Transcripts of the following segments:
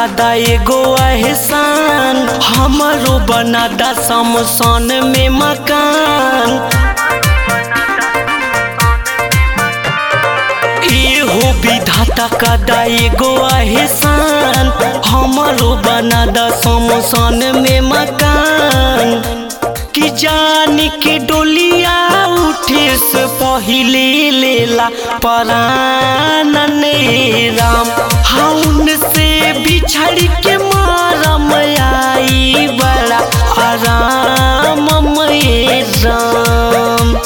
का दा एगो एहसान हमरो बना दा समसान में मकान एहो विधाता का दा एगो एहसान हमरो बना दा समसान में मकान कि जान के डोलिया उठे से पहिले लेला परान राम हाउन से बिछड़ के मारम आई बड़ा आराम में राम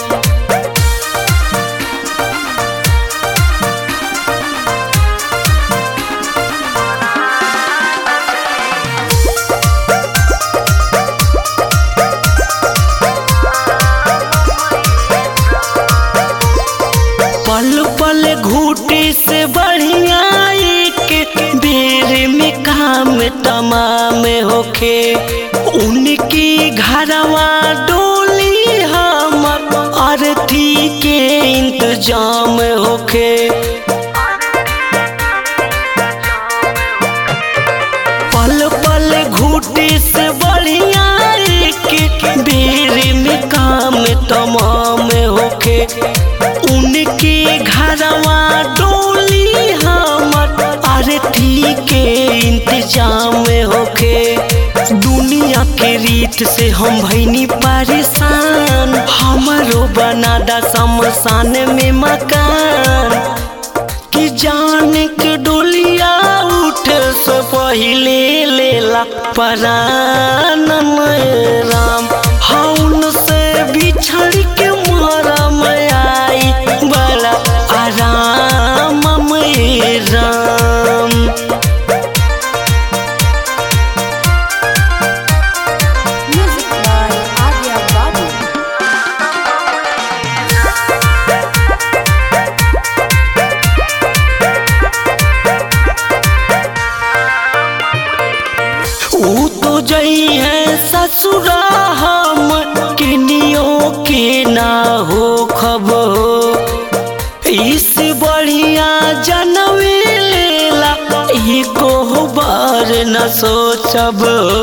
पल पल घूटे से बढ़िया एक बेर में काम तमाम होखे उनकी घरवा डोली हमर अर्थी के इंतजाम होखे पल पल घूटे से बढ़िया एक बेर में काम तमाम होखे उनके घरवा डोली हमर आरती के इंतजाम होखे दुनिया के रीत से हम भैनी परेशान हमरो बना दा शमशान में मकान कि जान के डोलिया उठ से पहिले लेला परान राम हौन से बिछड़ के मरम आई बड़ा आराम में Ram Music by Arya Babu. ऊ तो जई है ससुरा हम किनियो के ना हो खबो इस बढ़िया जनवे लेला एको बार न सोचब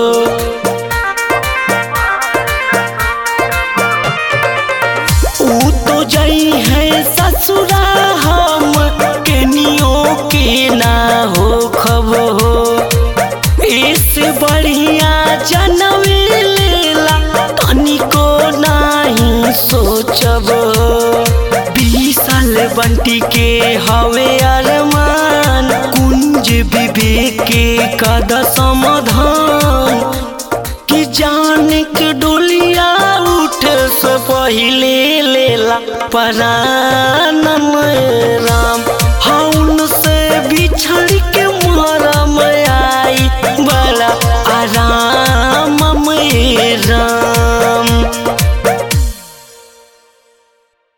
ऊ तो जई है ससुरा हम केनियो के ना हो खबो इस बढ़िया जनवे लेला तनिको नाही सोचब बीस साल बंटी के हवे अरमान कुंज विवेक के कद समाधान कि जान के डोलिया उठ से पहिले लेला परान